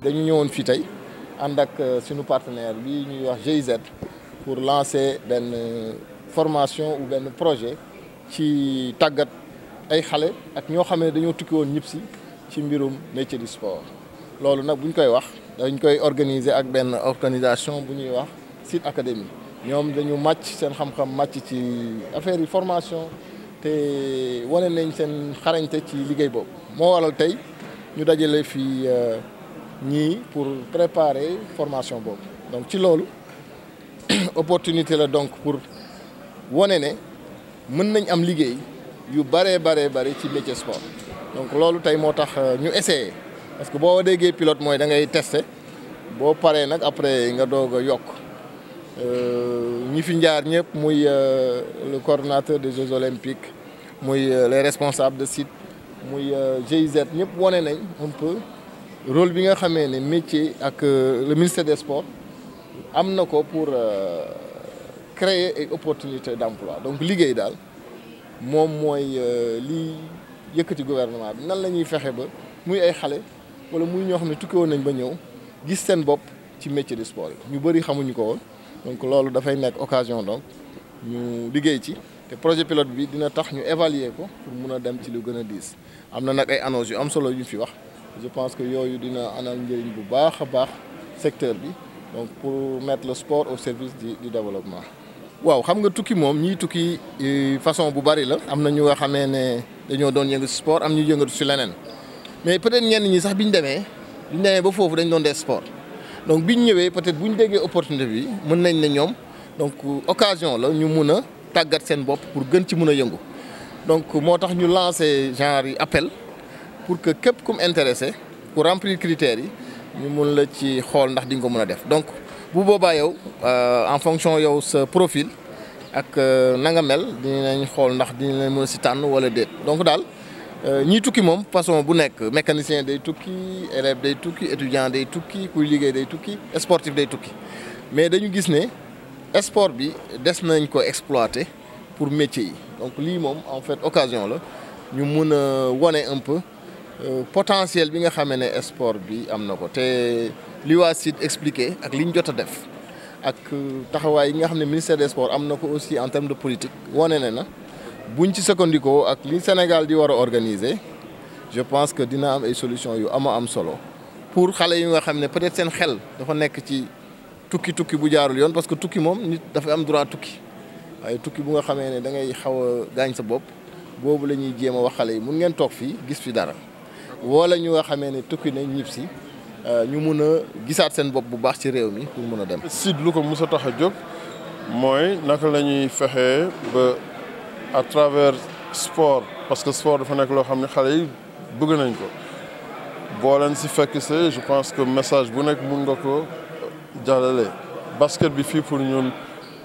dañu ñëwoon fii tey ànd ak suñu partenaire bi ñuy wax GIZ pour lancer benn formation ou benn projet ci tàggat ay xale ak ñoo xam ne dañoo tukki woon ñëpp si ci mbirum métier du sport loolu nag bu ñu koy wax dañ koy organiser ak benn organisation bu ñuy wax Site Academy ñoom dañu màcc seen xam-xam màcc ci affaire yi formation te wane nañ seen xarañte ci liggéey boobu moo waral tey ñu dajale fii ñii pour préparer formation boobu donc ci loolu opportunité la donc pour wane ne mën nañ am liggéey yu bëree baree bëri ci métier sport donc loolu tey moo tax ñu essayé parce que boo déggee pilote mooy da ngay testé boo paree nag après nga doog a yokk ñi fi njaar ñëpp muy le coordonnateur des Jeux olympiques muy les responsables de site muy GIZ ñëpp wane nañ un peu rôle bi nga xamee ne métier ak le ministère des sports am na ko pour créer ay opportunités d'emploi donc liggéey daal moom mooy li yëkkati gouvernement bi nan la ñuy fexe ba muy ay xale wala muy ñoo xam ne tukki woon nañ ba ñëw gis seen bopp ci métier du sport yi ñu bëri xamuñu ko woon donc loolu dafay nekk occasion donc ñu liggéey ci te projet pilote bi dina tax ñu évaluer ko pour mun a dem ci lu gën a diis am na nag ay annonces yu am solo yu ñu fi wax je pense que yooyu dina anal njëriñ bu baax a baax secteur bi donc pour mettre le sport au service du du développement. waaw xam nga tukki moom ñii tukki façon bu bari la am na ñu nga xamee ne dañoo doon yëngatu si sport am ñu yëngatu si leneen mais peut-être ñenn ñi sax bi ñu demee bi ñu demee ba foofu dañ doon def sport donc bi ñu ñëwee peut-être bu ñu déggee opportunité bi mën nañ ne ñoom donc occasion la ñu mun a tàggat seen bopp pour gën ci mun a yëngu donc moo tax ñu lancer genre yi appel pour que képp kum intéressé pour remplir critères yi ñu mun la ci xool ndax di nga ko mën a def donc bu boobaa yow en fonction yow sa profil ak na nga mel dinañ xool ndax dinañ leen mën a si tànn wala déet donc daal ñiy tukki moom façon bu nekk mécanicien day tukki élève day tukki étudiant day tukki kuy liggéey day tukki sportif day tukki mais dañu gis ne sport bi des nañ ko exploiter pour métier yi donc lii moom en fait occasion la ñu mun a wane un peu potentiel bi nga xamee ne sport bi am na ko te li waa site expliqué ak li ñu jot a def ak taxawaay yi nga xam ne ministère des sports am na ko aussi en termes de politique wane ne na buñ ci sukkandikoo ak li Sénégal di war a organiser je pense que dina am ay solutions yu ama am solo pour xale yi nga xam ne peut-être seen xel dafa nekk ci tukki tukki bu jaarul yoon parce que tukki moom nit dafa am droit tukki waaye tukki bu nga xamee ne da ngay xaw a gaañ sa bopp boobu la ñuy jéem a wax xale yi mun ngeen toog fii gis fi dara wala ñu nga xamee ne tukki nañ ñib si ñu mun a gisaat seen bopp bu baax ci réew mi pour mun a dem. site lu ko mos a tax a jóg mooy naka la ñuy fexee ba à travers sport parce que sport dafa nekk loo xam ne xale yi bëgg nañ ko boo leen si fekk see je pense que message bu nekk mun nga ko jàllale. basket bi fii pour ñun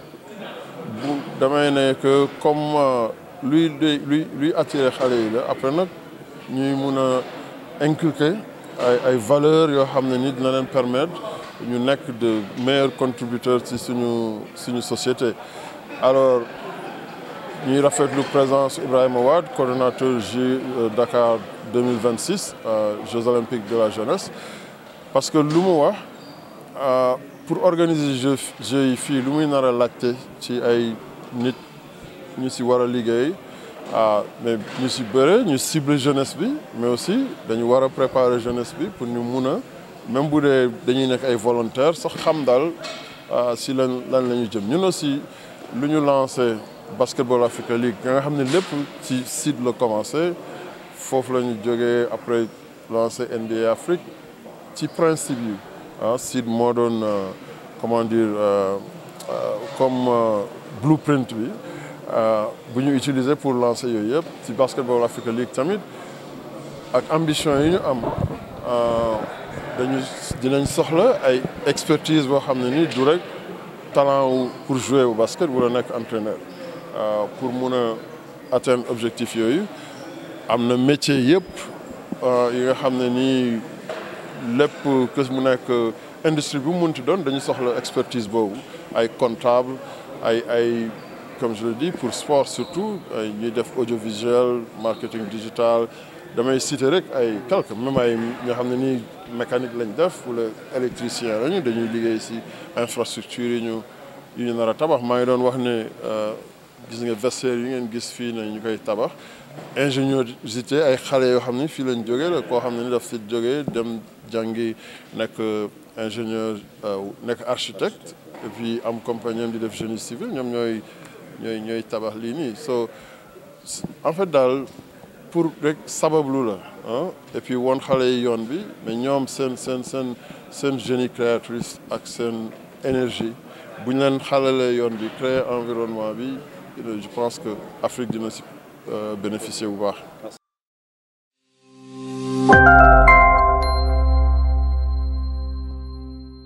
bu damay ne que comme luy luy luy attirer xale yi la après nag ñuy mun a inculquer. ay ay valeurs yoo xam ne ni dina leen permettre ñu nekk de meilleurs contributeurs ci suñu suñu société alors ñuy rafetlu présence Ibrahima Wade coordonnateur J Dakar 2026 Jeux olympiques de la jeunesse parce que lu mu wax pour organiser jeux jeux yi fii lu muy nar a laajte ci ay nit ñu si war a liggéey ah mais ñu si bëre ñu cible jeunesse bi mais aussi dañu war a préparer jeunesse bi pour ñu mun a même bu dee dañuy nekk ay volontaires sax xam daal si lan lan la ñu jëm ñun aussi lu ñu lancé Basketball Africa League nga xam ne lépp ci site la commencé foofu la ñu jógee après lancé NBA Afrique ci principe yi ah site moo doon comment dire comme blueprint bi bu ñu utiliser pour lancer yooyu yëpp ci Basketball Africa League tamit ak ambition yi ñu am dañu dinañ soxla ay expertise boo xam ne ni du rek talent wu pour jouer au basket wala nekk entraîneur pour mun a atteindre objectif yooyu am na métier yëpp yi nga xam ne nii lépp que mu nekk industrie bu mu munti doon dañu soxla expertise boobu ay comptable ay ay comme je le dis pour sport surtout ñuy def audiovisuel marketing digital damay citer rek ay quelques même ay ñoo xam ne nii mécanique lañ def wala électricien lañu dañuy liggéey si infrastructure yi ñu yu ñu nar a tabax maa ngi doon wax ne gis nga vestiaire yi ngeen gis fii ne ñu koy tabax ingéniosité ay xale yoo xam ne fii lañ jógee la koo xam ne ni daf fi jógee dem jàngi nekk ingénieur nekk architecte et puis am compagnie di def génie civil ñoom ñooy ñooy ñooy tabax lii nii so en fait daal pour rek sabablu la ah et puis woon xale yi yoon bi mais ñoom seen seen seen seen génie créatrice ak seen énergie bu ñu leen xalalee yoon bi créer environnement bi je pense que Afrique dina si bénéficier bu baax.